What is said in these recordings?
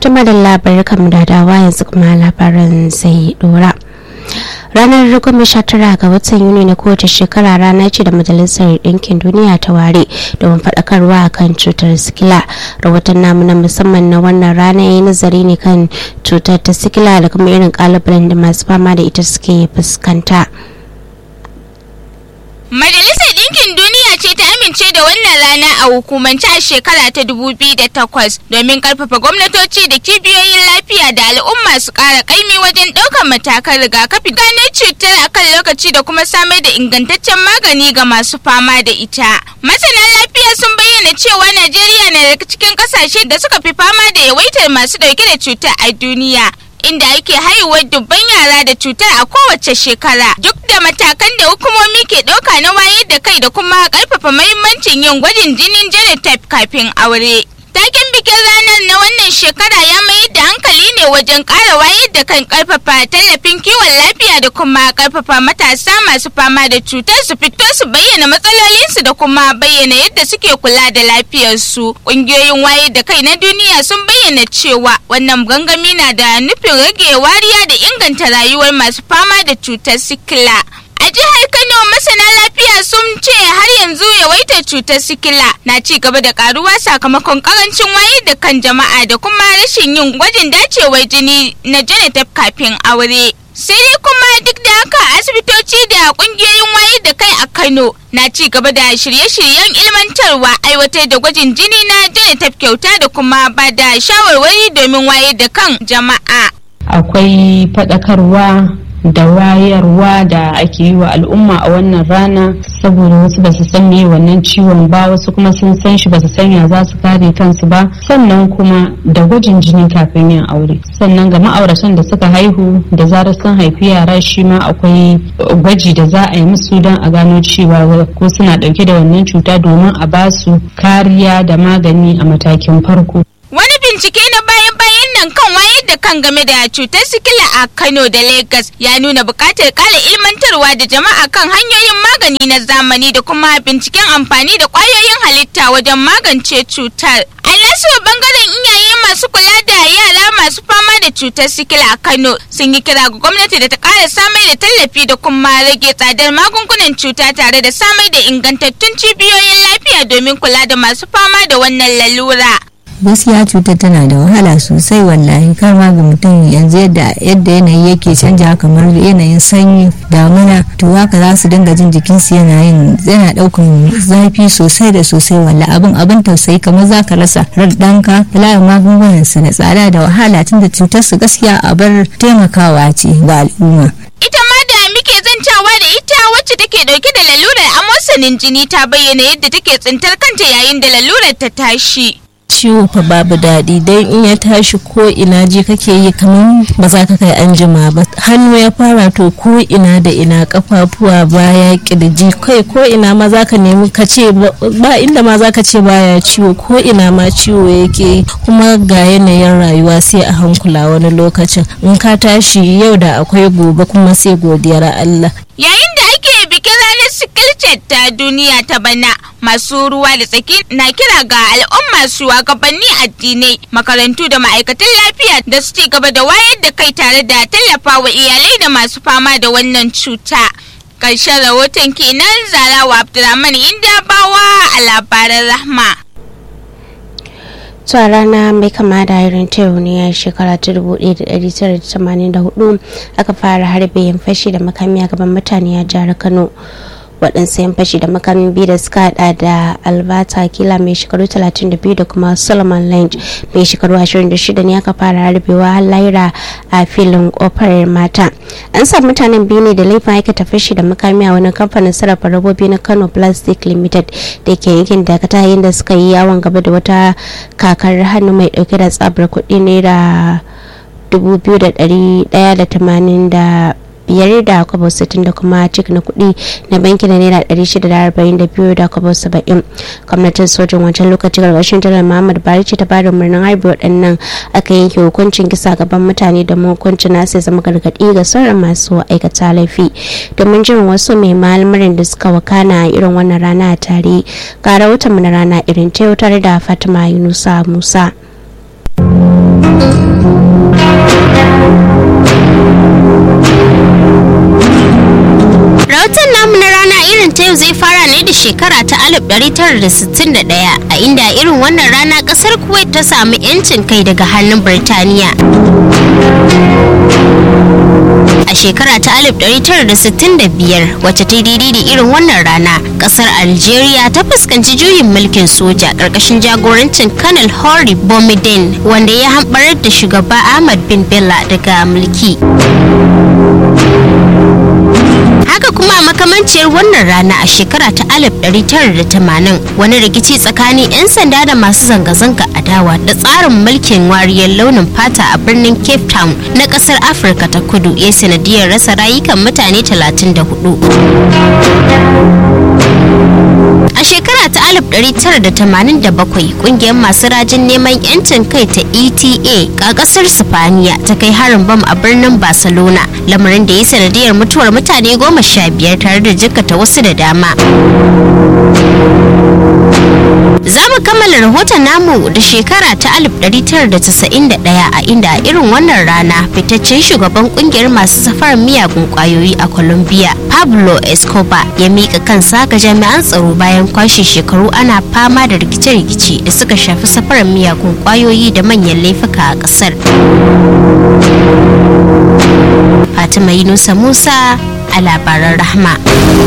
tuma da labarai kamar da dawa yanzu kuma labaran sai dora ranar goma sha tara ga watan yuni na kowace shekara rana ce da majalisar ɗinkin duniya ta ware domin faɗakarwa kan cutar sikila rahoton namu na musamman na wannan rana ya yi nazari ne kan cutar ta sikila da kuma irin kalubalen da masu fama da ita suke fuskanta Majalisar Ɗinkin Duniya ce ta amince da wannan rana a hukumance a shekara ta 2008 domin karfafa gwamnatoci da kibiyoyin lafiya da al'umma su ƙara ƙaimi wajen ɗaukar matakan rigakafi gano cutar a kan lokaci da kuma samar da ingantaccen magani ga masu fama da ita. Masana lafiya sun bayyana cewa Najeriya na daga cikin ƙasashe da suka fi fama da yawaitar masu ɗauke da cutar a duniya. inda ake haihuwar dubban yara da cutar a kowace shekara duk da matakan da hukumomi ke ɗauka na wayar da kai da kuma ƙarfafa mahimmancin yin gwajin jinin genotype kafin aure. Taken bikin ranar na wannan shekara ya mayar da hankali ne wajen ƙara wayar da kan ƙarfafa tallafin kiwon lafiya da kuma ƙarfafa matasa masu fama da cutar su fito su bayyana matsalolinsu da kuma bayyana yadda suke kula da lafiyarsu. Ƙungiyoyin wayar da kai na duniya sun bayyana cewa wannan gangami na da nufin rage wariya da inganta rayuwar masu fama da cutar sikila. A jihar Kano masana lafiya sun ce har yanzu yawaitar cutar sikila na ci gaba da karuwa sakamakon karancin wayar da kan jama'a da kuma rashin yin gwajin dacewar jini na genotype kafin aure. Sai dai kuma duk da haka asibitoci da kungiyoyin wayar da kai a Kano na ci gaba da shirye-shiryen ilmantarwa aiwatar da gwajin jini na genotype kyauta da kuma ba da shawarwari domin wayar da kan jama'a. Akwai faɗakarwa da wayarwa da ake yi wa al'umma a wannan rana saboda wasu ba su san me wannan ciwon ba wasu kuma sun san shi ba su san ya za su kare kansu ba sannan kuma da gwajin jini kafin yin aure sannan ga ma'auratan da suka haihu da zarar sun haifi yara shi ma akwai gwaji da za a yi musu don a gano cewa ko suna dauke da wannan cuta domin a ba su kariya da magani a matakin farko Wani bincike na bayan-bayan nan kan wayar da kan game da cutar sikila a Kano da Lagos ya nuna buƙatar ƙara ilmantarwa da jama'a kan hanyoyin magani na zamani da kuma binciken amfani da ƙwayoyin halitta wajen magance cutar. A nasu bangaren iyaye masu kula da yara masu fama da cutar sikila a Kano sun yi kira ga gwamnati da ta ƙara samar da tallafi da kuma rage tsadar magungunan cuta tare da samar da ingantattun cibiyoyin lafiya domin kula da masu fama da wannan lalura. gaskiya cutar tana da wahala sosai wallahi kar ma ga mutum yanzu yadda yadda yanayi yake canja kamar yanayin sanyi damuna to haka za su dinga jin jikinsu yana yin yana daukan zafi sosai da sosai wallahi abin abin tausayi kamar za ka rasa rar ɗanka layin magungunan su da tsada da wahala tunda cutar su gaskiya a bar taimakawa ce ga al'umma ita ma da muke zancawa da ita wacce take dauke da lalurar amosanin jini ta bayyana yadda take tsintar kanta yayin da lalurar ta tashi ciwo fa babu daɗi don in ya tashi ko ina je kake yi kamar ba za ka kai an jima ba hannu ya fara to ko ina da ina kafafuwa baya kirji kai ko ina ma za ka nemi ka ce ba inda ma za ka ce baya ciwo ko ina ma ciwo yake kuma ga yanayin rayuwa sai a hankula wani lokacin in ka tashi yau da akwai gobe kuma sai godiyar Allah yayin da ake bikin ranar sikilcet ta duniya ta bana masu ruwa da tsaki na kira ga al'umma shugabanni addinai makarantu da ma'aikatan lafiya da su ci gaba da wayar da kai tare da tallafa wa iyalai da masu fama da wannan cuta ƙarshen rahoton kenan zarawa abdulrahman inda bawa a labaran rahma a rana mai kama da irin ta ne a shekara ta 1984 aka fara harbe yin fashi da makami a gaban mutane a jihar kano waɗansu yan fashi da makamin biyu da suka hada da albata kila mai shekaru 32 da kuma solomon lange mai shekaru 26 ne aka fara harbewa har laira a filin kofar mata an samu mutanen biyu ne da laifin aikata fashi da makami a wani kamfanin sarrafa robobi na kano plastic limited da ke yankin dakata yayin da suka yi yawon gaba da wata kakar hannu mai dauke da tsabar kuɗi naira 2,180 biyar da kwabo sittin da kuma cik na kuɗi na banki na naira ɗari shida da arba'in da biyu da kwabo saba'in gwamnatin sojin wancan lokaci gargashin janar muhammad bari ce ta bada murnin harbi waɗannan aka yanke hukuncin kisa gaban mutane da hukuncin nasu zama gargaɗi ga sauran masu aikata laifi domin jin wasu mai malamarin da suka wakana a irin wannan rana a tare ga rahoton na rana irin ta tare da fatima yunusa musa rahoton namu na rana irin ta yau zai fara ne da shekara ta 1961 a inda irin wannan rana kasar kuwait ta samu 'yancin kai daga hannun birtaniya a shekara ta 1965 wacce ta daidai da irin wannan rana kasar algeria ta fuskanci juyin mulkin soja karkashin jagorancin kanal hori bomidin wanda ya hambarar da shugaba ahmad bin bella daga mulki haka kuma a makamanciyar wannan rana a shekara ta 1980 wani rikici tsakanin 'yan sanda da masu zanga-zanga adawa da tsarin mulkin wariyar launin fata a birnin cape town na kasar afirka ta kudu ya sanadiyar rasa rayukan mutane 34 A shekara ta 1987 kungiyar masu rajin neman 'yancin kai ta ETA a kasar Sifaniya ta kai harin bam a birnin Barcelona lamarin da ya sanadiyar mutuwar mutane goma sha biyar tare da jikkata wasu da dama. Za mu kammala rahoton namu da shekara ta 1991 a inda a irin wannan rana fitaccen shugaban kungiyar masu safarar miyagun kwayoyi a Colombia Pablo Escobar ya mika kansa ga jami'an tsaro bayan kwashe shekaru ana fama da rikice-rikice da suka shafi safarar miyagun kwayoyi da manyan laifuka a kasar. Fatima Yunusa Musa a labaran rahma.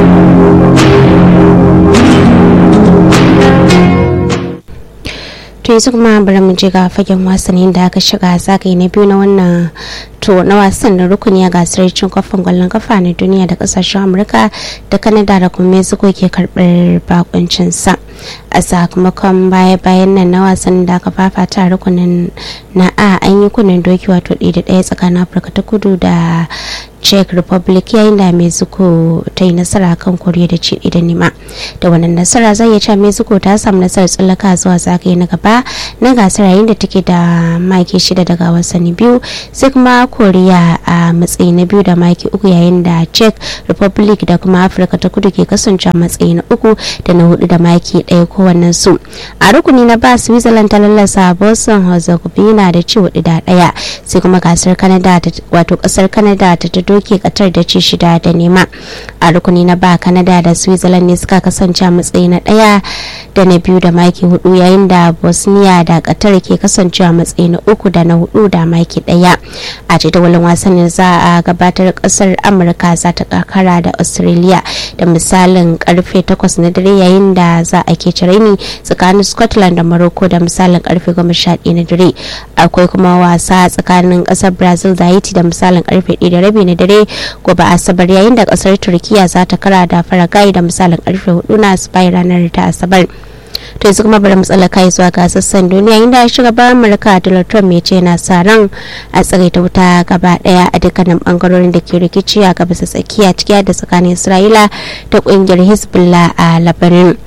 to yanzu kuma bari mu je ga fagen wasannin da aka shiga zagaye na biyu na wannan to na wasan da rukuni a gasar cin kofin gwallon kafa na duniya da kasashen amurka da kanada da kuma mexico ke karbar bakuncin sa a sakamakon baya-bayan nan na wasan da aka fafata rukunin na a an yi kunnen doki wato ɗaya da ɗaya tsakanin afirka ta kudu da czech republic yayin da mexico ta yi nasara kan koriya da ci da nima da wannan nasara zai iya cewa mexico ta samu nasarar tsallaka zuwa zagaye na gaba na gasar yayin da take da maki shida daga wasanni biyu sai kuma koriya a matsayi na biyu da maki uku yayin da czech republic da kuma afirka ta kudu ke kasance matsayi na uku da na hudu da maki ɗaya kowannen su a rukuni na ba switzerland ta lallasa boston herzegovina da ci hudu da ɗaya sai kuma gasar canada wato kasar canada ta ta doke katar da ci shida da nema a rukuni na ba canada da switzerland ne suka kasance a matsayi na ɗaya da na biyu da maki hudu yayin da bosnia da qatar ke kasancewa matsayi na uku da na hudu da maki ɗaya a jadawalin wasannin za a gabatar kasar amurka za ta kakara da australia da misalin karfe 8 na dare yayin da za a ke raini tsakanin scotland da morocco da misalin karfe 11 na dare akwai kuma wasa tsakanin kasar brazil da haiti da misalin karfe 1 da rabi na dare gobe asabar yayin da kasar turkiya za ta kara da faragai da misalin karfe 4 na spain ranar ta asabar to yanzu kuma bari mu tsallaka zuwa ga sassan duniya inda shugaban amurka donald trump ya ce yana sa ran a tsagaita wuta gaba daya a dukkanin bangarorin da ke rikici a gabas tsakiya ciki da tsakanin isra'ila da kungiyar hezbollah a labarin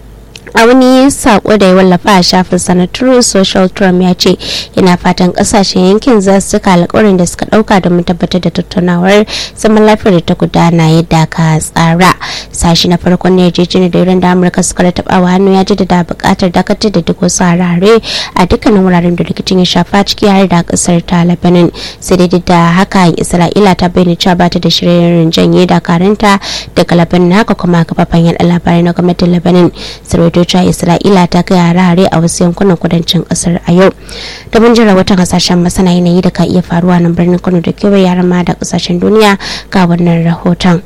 a wani sako da ya wallafa a shafin sana true social trump ya ce yana fatan kasashen yankin za su cika alkawarin da suka dauka domin tabbatar da tattaunawar zaman lafiyar da ta gudana yadda ka tsara sashi na farkon ne yarjejeniyar da iran da amurka suka rataba wa hannu ya jaddada bukatar dakatar da duk wasu harare a dukkanin wuraren da rikicin ya shafa ciki har da kasar ta lebanon sai dai da haka isra'ila ta bayyana cewa ba ta da shirin janye dakaranta daga lebanon haka kuma kafafen yada labarai na gwamnatin lebanon sarwato cewa isra'ila ta kai hare-hare a wasu yankunan kudancin kasar a yau da mun jira wata kasashen masana yanayi da ka iya faruwa nan birnin kano da kewaye yaran ma da kasashen duniya ga wannan rahoton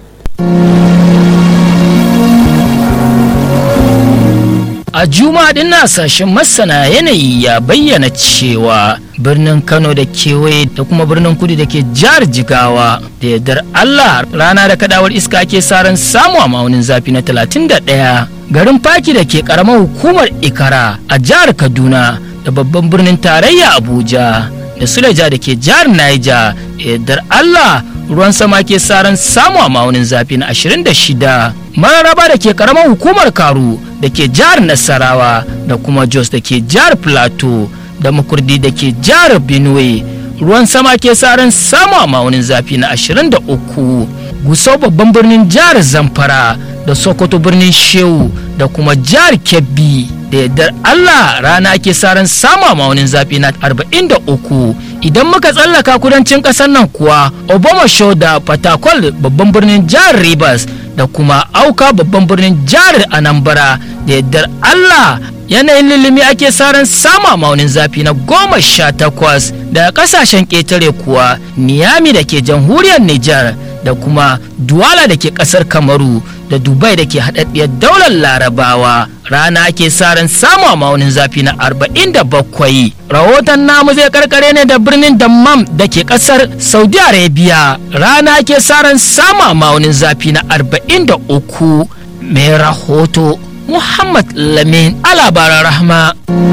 a juma'a din na sashen masana yanayi ya bayyana cewa birnin kano da kewaye da kuma birnin kudu da ke jihar jigawa da yardar allah rana da kadawar iska ake saran samu a maunin zafi na 31 garin faki da ke karamar hukumar ikara a jihar kaduna da babban birnin tarayya abuja da suleja da ke jihar niger da yardar allah ruwan sama ke saran samu a maunin zafi na 26 mararaba da ke karamar hukumar karu da ke jihar nasarawa da kuma jos da ke jihar plateau da makurdi da ke jihar benue ruwan sama ke saran samu a maunin zafi na 23 gusau babban birnin jihar zamfara da sokoto birnin shehu da kuma jihar kebbi da yardar allah rana ake sa ran sama maunin zafi na 43 idan muka tsallaka kudancin kasar nan kuwa obama show da fatakwal babban birnin jihar rivers da kuma auka babban birnin jihar anambra da yardar allah yanayin lilimi ake saran sama maunin zafi na goma sha takwas daga kasashen ƙetare kuwa niyami da ke jamhuriyar nijar da kuma duwala da ke ƙasar kamaru da dubai da ke haɗaɗɗiyar daular larabawa rana ake saran samu maunin zafi na 47 rahoton namu zai karkare ne da birnin dammam da ke ƙasar saudi arabia rana ake saran samu maunin zafi na 43 mai rahoto Muhammad Lamin a labaran rahma.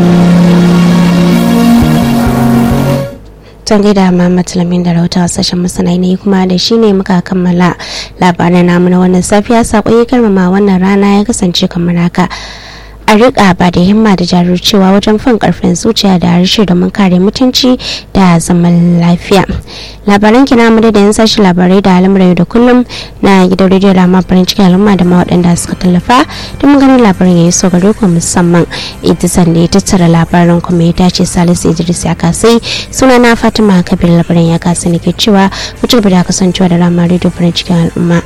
Tun gaida Muhammad Lamin da rahoton sashen masana ne kuma da shi ne muka kammala labaran namu na wannan safiya saƙon ya karmama wannan rana ya kasance kamar haka. a riƙa ba da himma da jajircewa wajen fin karfin zuciya da harshe domin kare mutunci da zaman lafiya labaran kina mu da yan sashi labarai da al'amuran da kullum na gidan rediyo da farin cikin al'umma da ma waɗanda suka tallafa don ganin labarin ya yi so gare ku musamman ita sanda ya tattara labarin kuma ya dace salisu idris ya kasai suna na fatima kabir labarin ya kasa ne ke cewa ku ci gaba da kasancewa da rama rediyo farin cikin al'umma.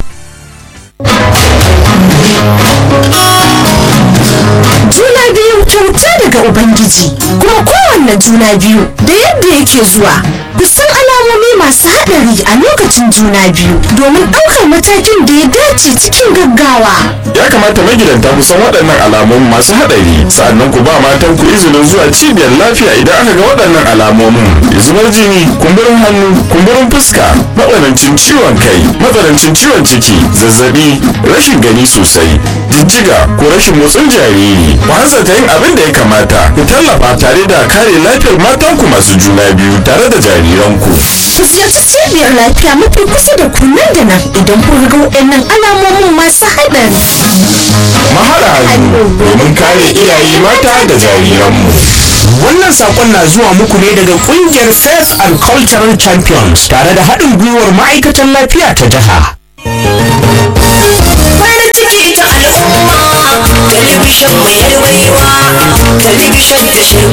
juna biyu kyauta daga ubangiji kuma kowanne juna biyu da yadda yake zuwa kusan alamomi masu haɗari a lokacin juna biyu domin ɗaukar matakin da ya dace cikin gaggawa ya kamata magidanta ku san waɗannan alamomin masu haɗari sa'annan ku ba matan ku izinin zuwa cibiyar lafiya idan aka ga waɗannan alamomin zubar jini kumburin hannu kumburin fuska matsanancin ciwon kai matsanancin ciwon ciki zazzabi rashin gani sosai jijjiga ko rashin motsin jariri ku hanzarta yin abin da ya kamata ku tallafa tare da kare lafiyar matanku masu juna biyu tare da jariranku ku ziyarci cibiyar lafiya mafi kusa da ku nan da nan idan kun ga waɗannan alamomin masu haɗari mahaɗa hannu domin kare iyaye mata da jariranmu Wannan sakon na zuwa muku ne daga kungiyar Faith and Cultural Champions tare da haɗin gwiwar ma'aikatan lafiya ta jiha. farin ciki ta al'umma talibishin mai yarwaiwa talibishin da shi